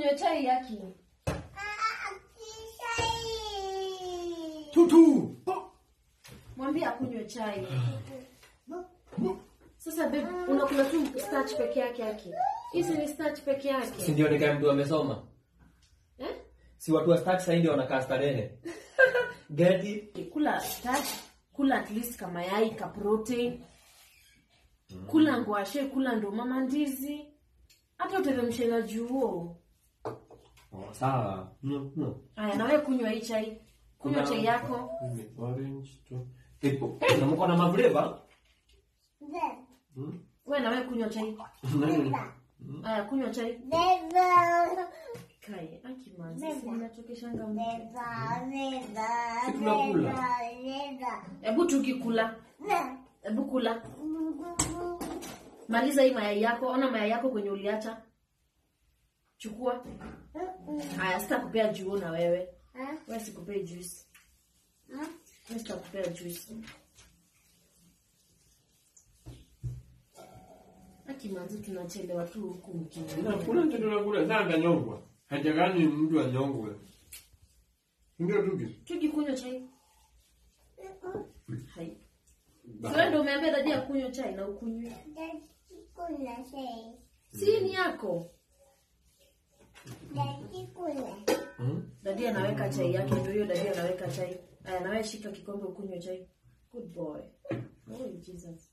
akunywe chai yaki. Tutu. Mwambie akunywe chai. Sasa babe, unakula tu starch peke yake yake. Hizi ni starch peke Si yake. ndio nikae mtu amesoma. Eh? Si watu wa stack sasa ndio wanakaa starehe. Get it? Kula starch, kula at least kama yai ka protein. Kula ngwashe, kula ndo mama ndizi. Hata uteremshe na juo. Oh, sawa. No, no. Aya, na wewe kunywa hii chai. Kunywa Kuna- chai yako. Orange tu. Ipo. Eh, na mko na maflavor? Hmm? Wewe na wewe kunywa chai. Nani? Aya, kunywa chai. Kai, aki manzi, si ninachokeshanga mtu. Si tunakula. Hebu tukikula. Hebu kula. Maliza hii mayai yako. Ona mayai yako kwenye uliacha. Chukua. Haya, sitakupea juo na wewe. Wewe sikupei juice. Wewe sitakupea juice. Aki manzi tunachelewa tu huku mjini. Kuna mtu tunakula sasa atanyongwa. Hajakani mtu anyongwe. Ndio tuki. Tukikunywa chai. Hai. Wewe ndio umeambia dadi ya kunywa chai na ukunywe. Si ni yako. Hmm? Dadi anaweka chai yake, ndio hiyo dadi anaweka chai. Aya, nawe shika kikombe ukunywe chai. Good boy. Oh, Jesus.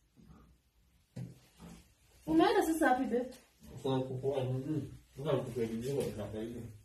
Umeenda sasa wapi babe? Kuna kukua. Mhm. Kuna kukua kijinga kaka hiyo.